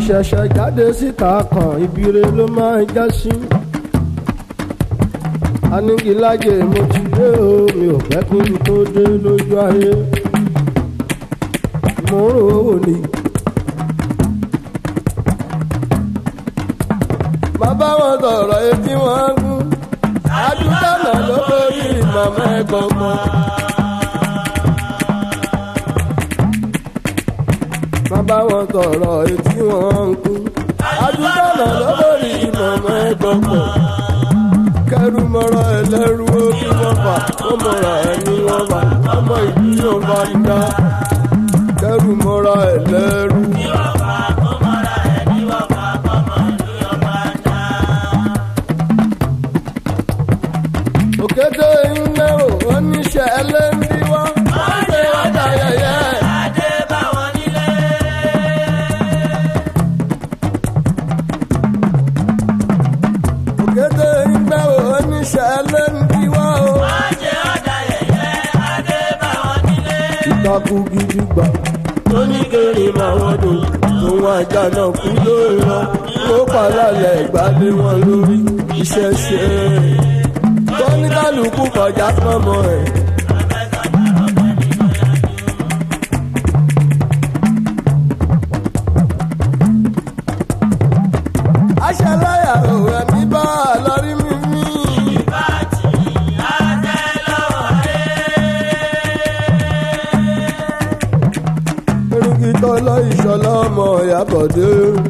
ìṣẹ̀ṣẹ̀ jáde síta kan ibire ló máa ń já sí. anigilájẹ mo ti dé o mi ò fẹ́ kí n tó dé lójú ayé. mo ń rò ó ní. bàbá wọn sọ̀rọ̀ etí wọn gún. adúgbànà ló borí màmá ẹ̀gbọ́n bàbá wọn sọ̀rọ̀ etí wọn ń kú. adúgbànà ló borí màmá ẹ̀gbọ́n kẹrù mọ́ra ẹlẹ́rú ó kí wọ́n fà ó mọ́ra ẹni wọ́n fà ọmọ ìlú yóò bá dá kẹrù mọ́ra ẹlẹ́rú. òkété iná ò oníṣẹ́ ẹlẹ́ndí wá. wọ́n ṣe ọjà yẹyẹ. òkété iná ò oníṣẹ́ ẹlẹ́ndí wá o. ìtakùn gidi gbà. tóníkèrè máa wọ́n dùn òun ajá náà kú lórí wọn. ó pàlálẹ̀ ìgbàdé wọn lórí iṣẹ́ ṣe é tóníkàlùkù kọjá pọ́nmọ́ ẹ̀. aṣáláyà òwe mi bá a lórí mímí. erigi tó lọ ìṣọlá ọmọ ìyàbọ̀dé.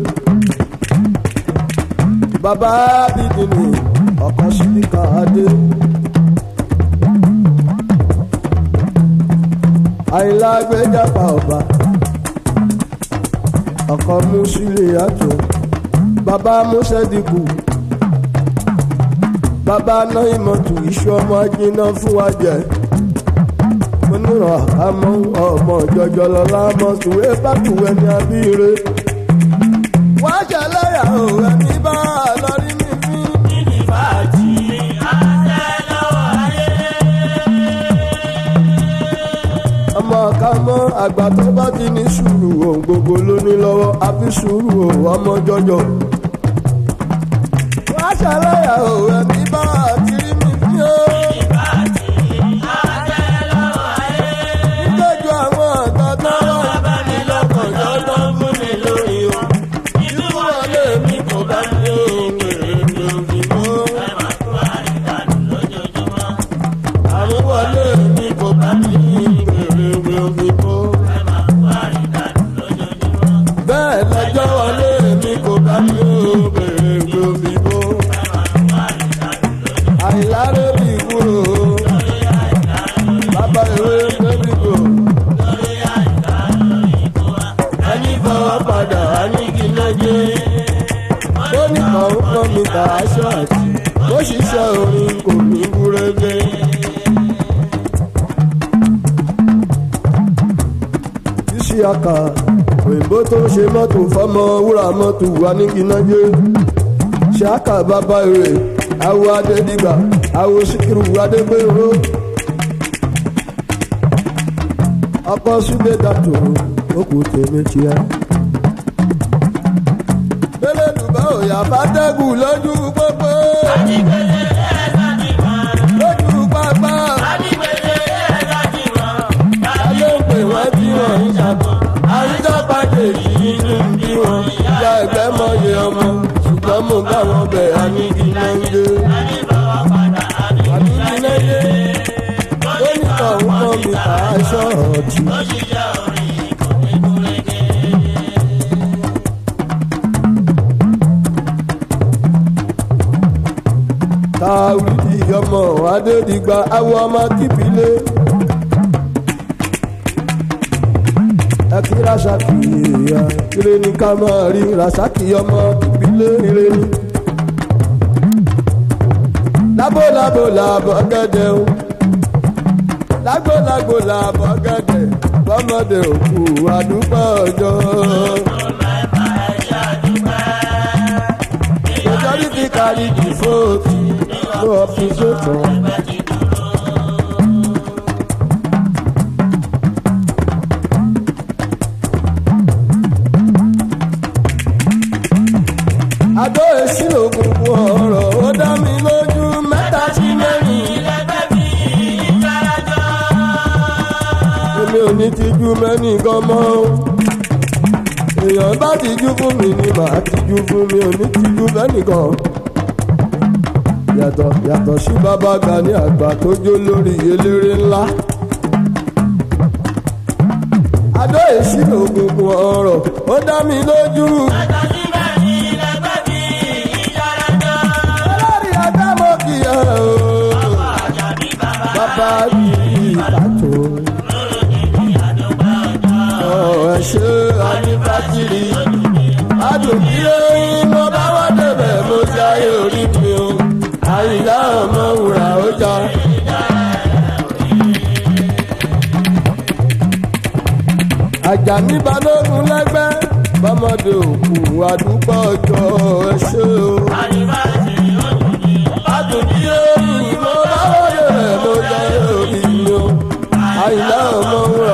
bàbá bídìní ọkọ sílíkà adé. àyìnlá gbẹjàpá ọba ọkọ musílẹ àtọ bàbá musẹdìkù bàbá náà ìmọ̀tò iṣu ọmọ ajiná fún wa jẹ mo nírọ̀ àmọ́ ọmọ jọjọ lọ́la mọ̀ tùwé bá tùwé ní abíire wá ṣẹlẹ́yà òwe ní bá a lọ rí mímí. ọmọ ká mọ àgbà tó bá ti ní sùúrù ohun gbogbo ló ní lọ́wọ́ àfi sùúrù o ọmọ jọjọ. wá ṣàlàyé o ẹ̀mí bá àtìrí mi fi ó. nígbàjọ àwọn ọ̀tọ̀ tó wà bá mi lọ́kàn jọ́jọ́ fún mi lórí o. ìlú wọlé mi kò bá mi ó wèrè lórí mọ́. àmúwọlé mi kò bá mi wèrè lórí mọ́. bẹ́ẹ̀ lọ́jọ́ wọlé mi kò bá mi ó wèrè lórí mọ́. àìlárè mi kúrò bàbá ìwé bébí kò. ẹni fọwọ́ padà á ní kí n lọ́jọ́. ó ní kàn ń kọ́ mi kà aṣọ àti ó ṣiṣẹ́ orin kò ní gúrégé. ṣíṣe àkà òyìnbó tó ń ṣe mọ́tò fọ́mọ wúrà mọ́tò aníginájé ṣe àkà bàbá rẹ̀ awo adédìgbà awo síkírù adégbèrò ọkọ súlẹ̀ dàtò òkú tèmi tiẹ̀. bẹ́lẹ̀ dùbọ̀ òyà fàtẹ́gùn lójú pópó lójú pápá ayé ń pè wọ́n tí wọ́n ń ṣàbọ̀ àwùjọ pàdé yìí inú ń bí wọn ìyá ẹgbẹ́ mọ̀yẹ ọmọ ṣùgbọ́n mo bá wọn bẹ̀ àníkí náà ń gbé àníkí náà ń gbé ó ní kàn ń kọ́ mi kà á ṣọ́ọ̀tì. táwùdí ọmọ adédìgbà awọ ọmọ kípìlẹ. ẹkí rasaki ìyá ire ní ká máa rí rasaki ọmọ kípìlẹ ire ní. lábò lábò làbọ̀ gẹ́dẹ̀ o lágbó lágbó làbọ̀ gẹ́dẹ̀ bọ́mọdé òkú àdúgbò ọjọ́. majority carry the vote no opposition. èsì lòkùnkùn ọ̀rọ̀ ó dá mi lójú mẹ́ta sí mẹ́rin. èmi ò ní tijú mẹ́nìkan mọ́ o. èèyàn bá tijú fún mi ni màá tijú fún mi ò ní tijú mẹ́nìkan. yàtọ̀ yàtọ̀ sí bàbá Gani àgbà tó jó lórí eléré ńlá. adó èsì lòkùnkùn ọ̀rọ̀ ó dá mi lójú. olórí adámọ̀ kì í ẹ̀ o. bàbá yìí pàtó. ọ̀ ẹ̀ ṣe àníbàjìrì. adùnbí oyin mo bá wá débẹ̀ mo jáyé orí mi o. àyíká ọmọ wùrà ó já. Àjàní balógun lẹ́gbẹ́ bọ́mọdé òkú àdúgbò ọjọ́ ẹ ṣé o. Adùnbí oyin mo bá wọlé rẹ̀ mo jẹ́ orí mi o. Àyìnlá ọmọ wúrà.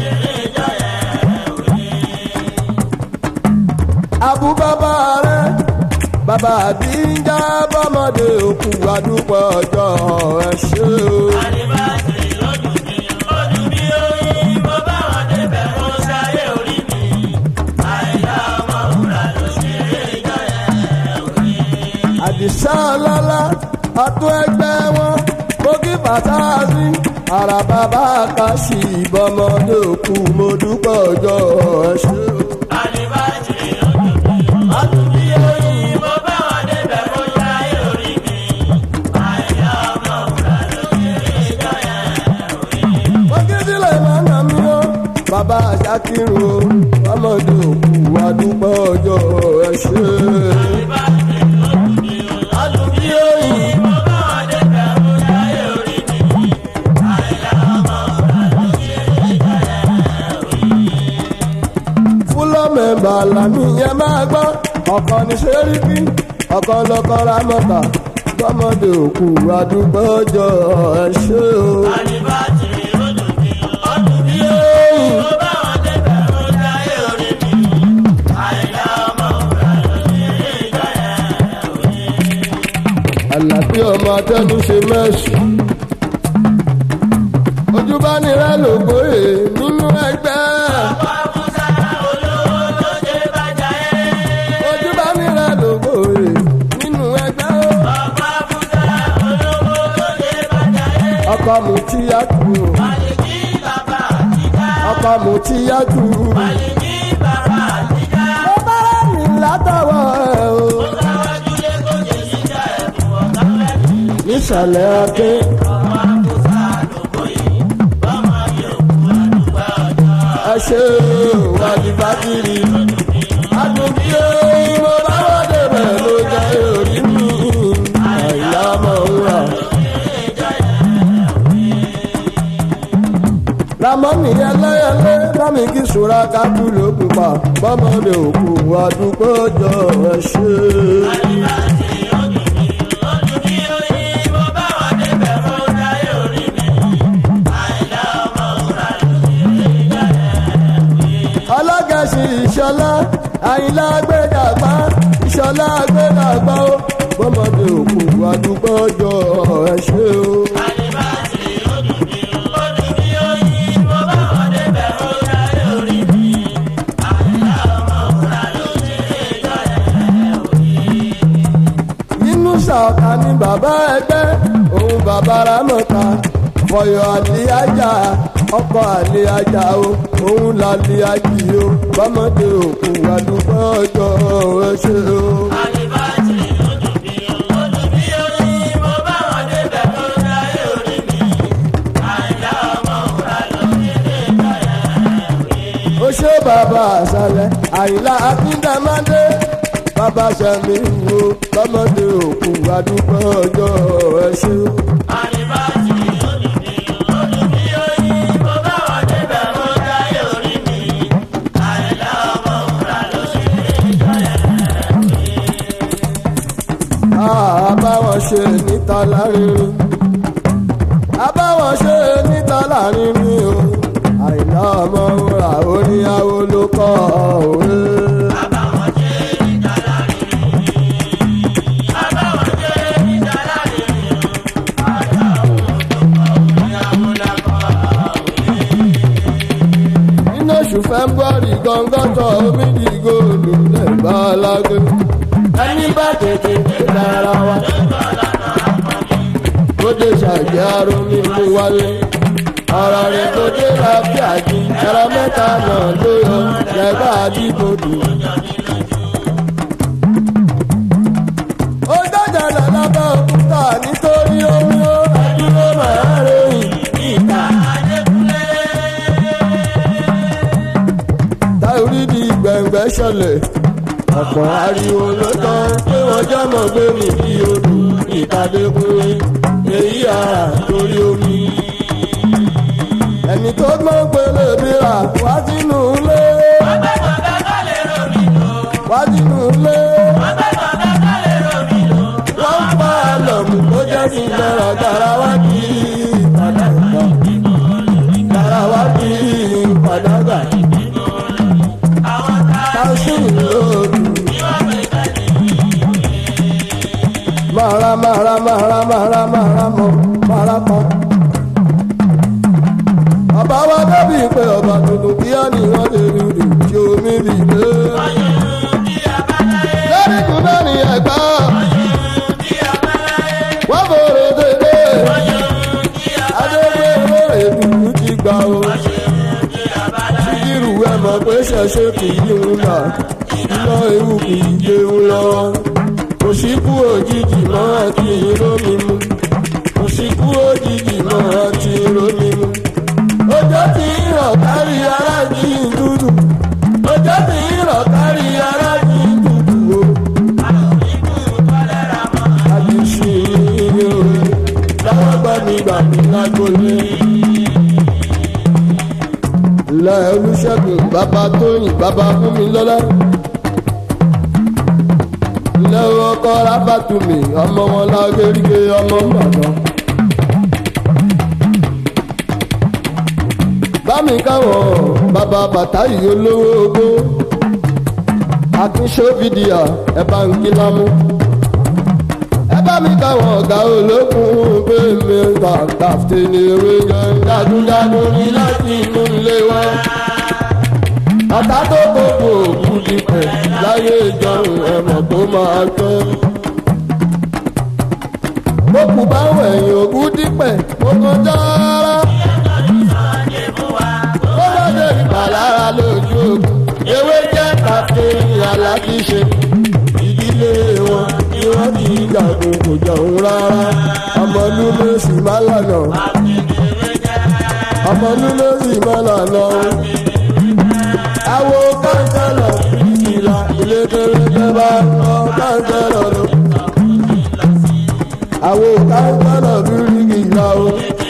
Abu bàbá rẹ̀ bàbá àdíjà bọ́mọdé òkú àdúgbò ọjọ́ ẹ ṣé o. àdìsá ọlọ́lá ọdún ẹgbẹ́ wọn bókí bàtàzí ara bàbá kàṣì ìbọmọdé òkú mo dúpọ̀ ọjọ́ ẹṣẹ́ o. bókí sílẹ̀ máa nà mí o bàbá àṣàkírun o ọmọdé òkú wa dúpọ̀ ọjọ́ ẹṣẹ́ adùnbí oyin. fúlọ́ mẹ́mbà làmì yẹn máa gbọ́ ọ̀kan ní sẹ́ríkì ọ̀kan lọ́kọ́ rámọ́ta gbọ́mọdé òkú àdúgbò ọjọ́ ẹ ṣé o. àlàbí ọmọ atẹ́nu ṣe mẹ́sùn. ojú bá nira lògbóyè nínú ẹgbẹ́. ojú bá nira lògbóyè nínú ẹgbẹ́. ọkọ mu tí yá tù. ọkọ mu tí yá tù. mo bá rẹ̀ ní látọwọ́ ẹ̀ o. nísàlẹ̀ aké. ẹ ṣe wà ní bátìrì. àdùnbí oyin mo bá wọ́n débẹ̀ ló jẹ́ orí mi. àìlá mọ̀ ń rà. ramoni ẹlẹ́yẹlé bámi kí sùúrà kájú ló pupa bọ́mọdé òkú àdúgbò jọ ẹ ṣe. ọlọ́gẹ̀sì ìṣọlá àyìnlá gbẹdàgbà ìṣọlá gbẹdàgbà ó bọ́mọdé òkú àdúgbò jọ ẹ ṣe o. nínú ṣàkà ni bàbá ẹgbẹ́ òun bàbá ramọ́ta fọyọ àlíyájà ọkọ àlíyájà o òun làlíyájì o bọ́mọdé òkú àdúgbò ọjọ́ ẹ ṣe o. ó ṣe bàbá àṣàlẹ̀ àyìnlá akíndàmádé bàbá sẹ́mi wo bọ́mọdé òkú àdúgbò ọjọ́ ẹ ṣe o. àbáwọn ṣe níta lárinrin àbáwọn ṣe níta lárinrin o àìná ọmọ ra oníyàwó ló kọ́ òwe. lágbé ẹni bá tètè dára wa tó dé ṣàjẹ́ arún mímú wálé ọ̀rọ̀ rẹ̀ tó dé láfíà jí ẹ̀rọ mẹ́ta náà ló yọ lẹ́gbàá àdìgbòdù. ó dájà lálábà òkúta nítorí omi ó ẹdúró màá ròyìn ìta. táorí di gbẹ̀ngbẹ̀ ṣẹlẹ̀ ọ̀pọ̀ ariwo ló tán pé wọ́n jọ́mọ̀ gbé mi bí odò ìtàdékùnrin èyí àrà torí omi. ẹni tó gbọ́n pélé bíra wá sínú ilé. wá sínú ilé. wọ́n pa àlọ́mù tó jẹ́ sí náírà garawa kì í padàgbà. garawa kì í padàgbà. táwọn lòdù. mara mara mara mara mara mọ mara pọ. bàbá wa dábì pé ọba tuntun kíá ni wọ́n lè rí rí tí omi rí lé. lórí kúndé ní ẹ̀gbá. wọ́n fòrè dédé. adéwé lórí dùdú ti gbà o. síkírù ẹ̀ mọ̀ pé ṣẹ̀ṣẹ̀ kì í ń nà. iná ewu kì í jẹun lọ́wọ́ òṣìkú òjijì máa ti rómi mu òṣìkú òjijì máa ti rómi mu. ọjọ́ tí ń rọ̀ kárí ara jí ń dúdú ọjọ́ tí ń rọ̀ kárí ara jí ń dúdú o. àdìsí o láwọn gbàmígbàmí lágbolé. ilé olùṣègùn bàbá tóyìn bàbá fún mi lọ́lá lẹ́wọ́ kọ́ rábàtúmí ọmọ wọn lágérígé ọmọ mbàdàn. bámi káwọn bàbá bàtà yìí olówó ogó akínṣófìdíà ẹ bá ń kí lámú. ẹ bá mi káwọn ọ̀gá olókùn bẹ́ẹ̀mí kàkàfté ní ewé gan dágúdágún ní láti inú ilé wa àtàtò gbogbo òkú dìpẹ̀ láyé ìjọrùn ẹ̀mọ̀ tó máa tọ́. Bókù bá wẹ̀yìn òkú dìpẹ̀ ó kọjá rárá. Ó lọ́dẹ ìpàlára lójú ogun. Ewé jẹ́ kàféyìn aláàbíṣe. Ìdílé wọn ni wọ́n ti jagun kò jọ̀hún rárá. Ọmọ lúlé sì má lànà. Ọmọ lúlé sì má lànà àwo kánsẹ́lọ̀ ìlà ìlékeleke bá lọ kánsẹ́lọ̀ lọ. àwo kánsẹ́lọ̀ bíríkì ìlà o.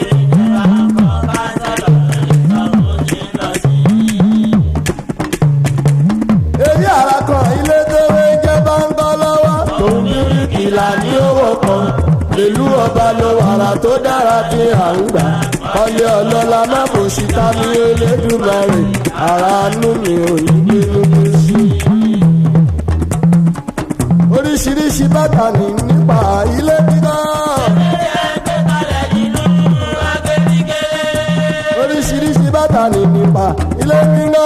èyí àrà kan ilé tẹ́wé jẹ́ bá ń bọ́ lọ́wọ́. tòun bíríkì ìlà ní owó kan ìlú ọba ló wàrà tó dára tí à ń gbà ọlẹ ọlọlá má bò sí tábí elédùmarè ara nú mi ò ní bínú bí sí. oríṣiríṣi bàtà ní nípa ilé kíkọ́. oríṣiríṣi bàtà ní nípa ilé kíkọ́.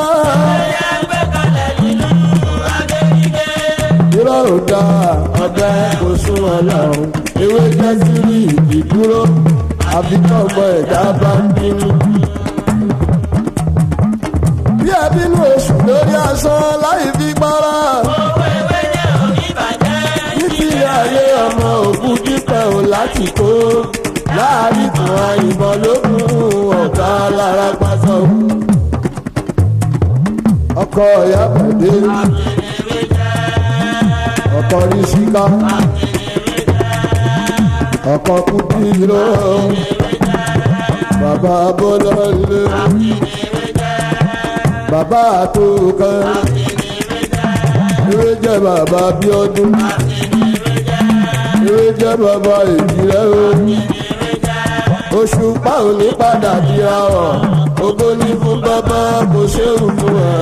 irọ́ ò dáa ọbẹ̀ kò sún ọlọ́run ewé jẹ́ sírí ìdúró àfi tí ọmọ ẹ̀dá bá ń bínú. bí ẹ bínú oṣù lórí asán láì fi para. títí ayé ọmọ òkú dípẹ́ ò láti kó láàrin kan àyìnbọn lókun ọ̀gá lára pásọ. ọkọ ìyá pàdé ọkọ rí síká ọkọ kúkú lọ bàbá bọ́lọ́lé bàbá àtòkà ewé jẹ́ bàbá bíọ́dún ewé jẹ́ bàbá ìjìrẹ́ o oṣù páwọn ní padà di àwọ̀ ògo ní fún bàbá kò ṣéwù fún ẹ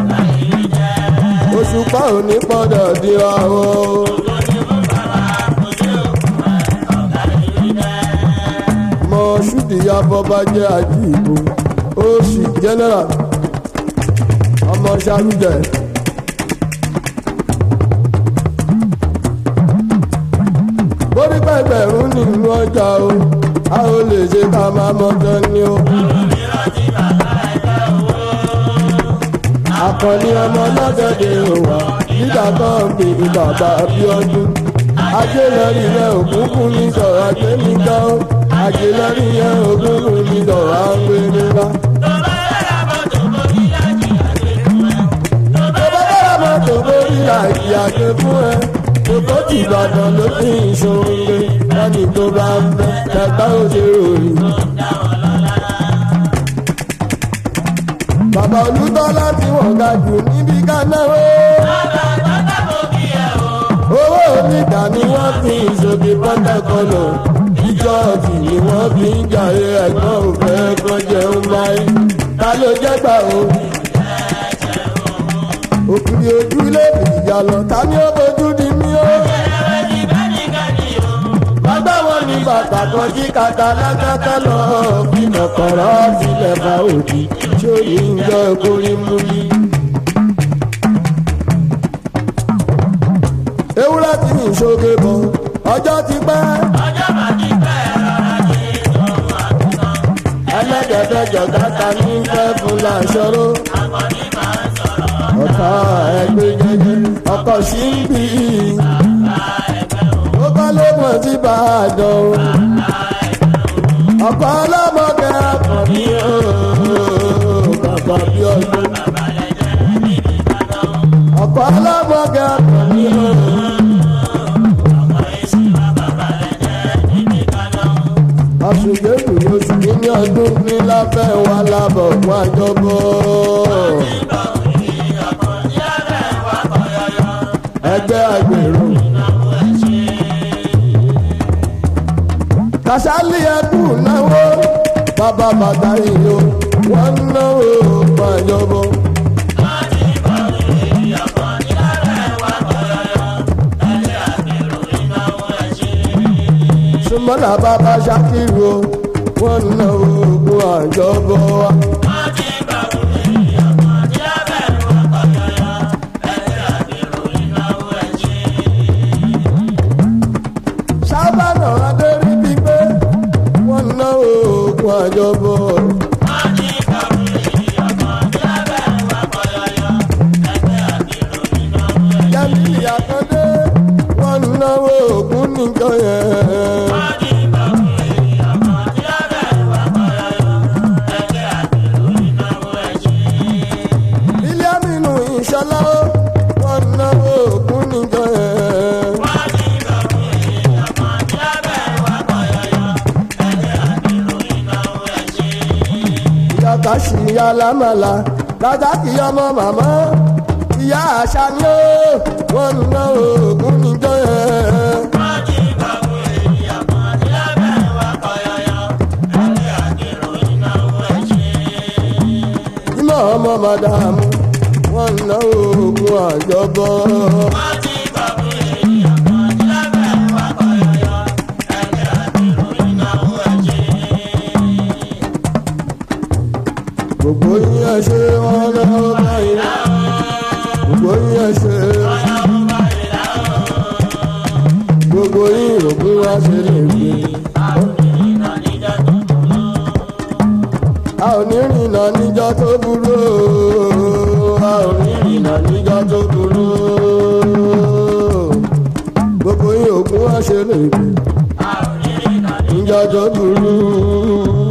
oṣù páwọn ní padà di àwọ̀. mọ̀ṣúdì abọ́bájẹ́ àjíìbò oṣù general ọmọ ṣàlùjẹ ẹgbẹ̀rún nínú ọjà o a ò lè ṣe ká máa mọ́tọ́ ni o. akọni ọmọ lọ́dọ̀dẹ̀ òwà nígbà kan bí bàbá Abíọ́dún ajé lórí rẹ òkúnkún ní sọ̀rọ̀ ajé mi gan o ajé lórí rẹ òkúnkún ní sọ̀rọ̀ àwọn gbére bá. tó bá dára mọ́tò borí àyàgbé fún ẹ kókó tí Ìbàdàn ló fi ìṣòro lẹ́ni tó bá ń bẹ ẹgbẹ́ òṣèré òyìn. bàbá olùtọ́lá tí wọ́n ga jù níbi kánáwó. owó onígbà ni wọ́n fi ìṣòbí pọ́ńtàkọ́lọ̀ ìjọ́ọ̀tì ni wọ́n fi ń jàre ẹ̀gbọ́n òfẹ́ kan jẹun láyé ta ló jẹ́ gbà o. òkìrì ojú ilé ìjà lọ ta ni ó bójú di mí o. bàbá wọn ní bàtà kan jí kàtà lákàtà lọ fi nàkọ̀rọ̀ sílẹ̀ bá òdì tí ó yí ń jọ ìkórè mú yí. ewúrẹ́ tí mi ṣoge bọ̀ ọjọ́ ti pẹ́. ẹlẹ́dẹ̀ẹ́dẹ́jọ kàtà ní fẹ́ fún làṣọrò. ọ̀tá ẹgbẹ́ jẹjẹ ọkọ̀ sí ń bì í. ó bá ló mọ̀ sí Ìbàdàn o. ọkọ̀ ọlọ́mọge akọ̀ní o. bàbá bí ọdún. ọkọ̀ ọlọ́mọge akọ̀ní o. àṣùgbẹ́kù oṣù kìíní ọdún ní lábẹ́ wa lábọ̀ fún àjọbọ̀. ẹgbẹ́ àgbèrò. kàṣálí ẹkú náwó bàbá bàtà ìlú wọn náwó fún àjọbọ̀. súnmọ́lá bàbá ṣàkírò wọn náwó fún àjọbọ̀ wa. sábànà adérí gbígbé wọn náwó fún àjọbọ̀. Jẹ́mílì Àkàndé wọn náwó ògún nìkan yẹn. Bílíọ̀mù ìṣọlá wọn náwó ògún nìkan yẹn. ìyàtọ̀ sí ìyá lámàlà dájá kì í ọmọ màmá ìyá àṣà ni ó wọn ń ná oògùn níjọ yẹn. ìmọ̀ ọmọ màdàmú wọn ń ná oògùn àjọbọ. gbogbo yín ẹ ṣe wọn lọ́wọ́ báyìí gbogbo yín ẹ ṣe gbogbo yín òkú wá ṣe lè gbé. a ò ní rìnnà níjọ́ tó burú o, a ò ní rìnnà níjọ́ tó burú o. gbogbo yín òkú wá ṣe lè gbé níjọ́ tó burú o.